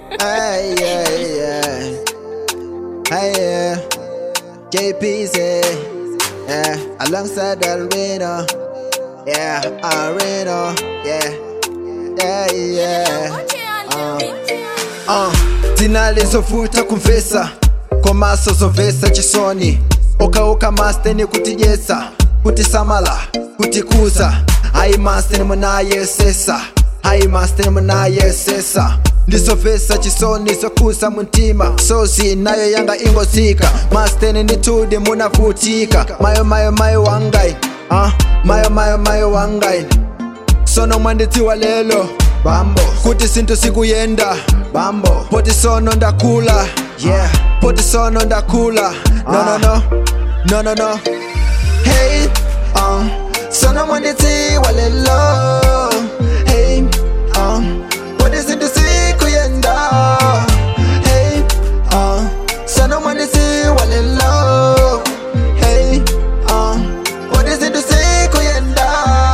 Hey, yeah, yeah. Hey, yeah. JPZ. Yeah, alongside Alvino. Yeah, Areno. Yeah, yeah, yeah. Uh, dzina lizofuta kumvesa komaso zomvesa chisoni okauka masteni kutidyetsa kutisamala kutikuza hayi masteni munayesesa hayi masteni munayesesa ndizomvesa chisoni zokuza muntima sozi nayo yanga ingozika masteni nditudi munavutika mayo mayo mayo wangai uh, mayo mayo mayo wangai sono mwandidziwa lelo bambo kuti sinthu sikuyenda bambo poti sono ndakula yeah poti sono ndakula no no no no no no hey um sono mwandidziwa lelo hey um poti sinthu sikuyenda hey um sono mwandidziwa lelo hey um poti sinthu sikuyenda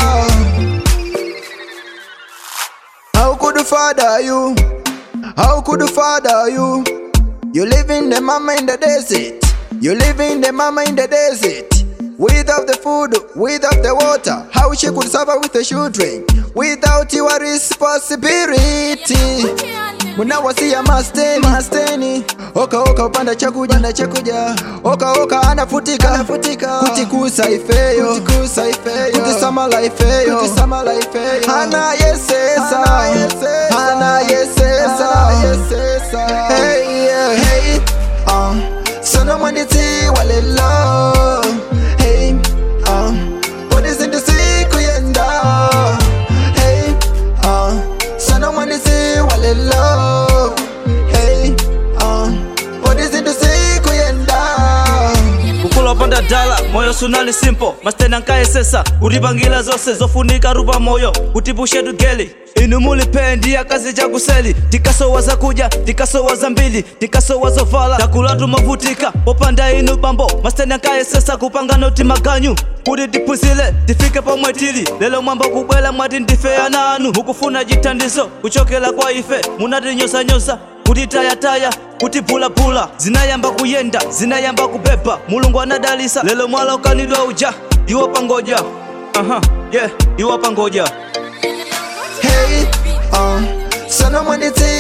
How could the father you? How could the father you? You live in the mama in the desert. You live in the mama in the desert. Without the food, without the water, how she could suffer with the children? Without your responsibility. munawasiya masteni masteni oka oka upanda chakuja panda chakuja oka oka anafutika anafutika kutikusa ifeyo kutikusa ifeyo kutisamala ifeyo kutisamala ifeyo hana yesesa hana yesesa yesesa hey yeah hey um sono mwandidziwa lelo hey um kodi zinthu zikuyenda hey um sono mwandidziwa lelo hey um kodi zinthu zikuyenda kukula upanda dala moyo sunali simple mastena nkayesesa kutipangila zonse zofunika rupa moyo kutipushe tugeli inu mulipendi akazi chakuseli tikasowa zakudya tikasowa zambili tikasowa zovala takula tumavutika popanda inu bambo mastena nkayesesa kupanga noti maganyu kuti tiphunzile tifike pomwe tili lelo mwamba kubwela mwati ndife ana anu mukufuna chithandizo kuchokera kwa ife munatinyosanyosa kutitayataya kutibhulabhula zinayamba kuyenda zinayamba kupepa mulungu anadalisa lelo mwala ukanidwa uja iwo pangoja aha yeah iwo pangoja hey um sono mwandidziwa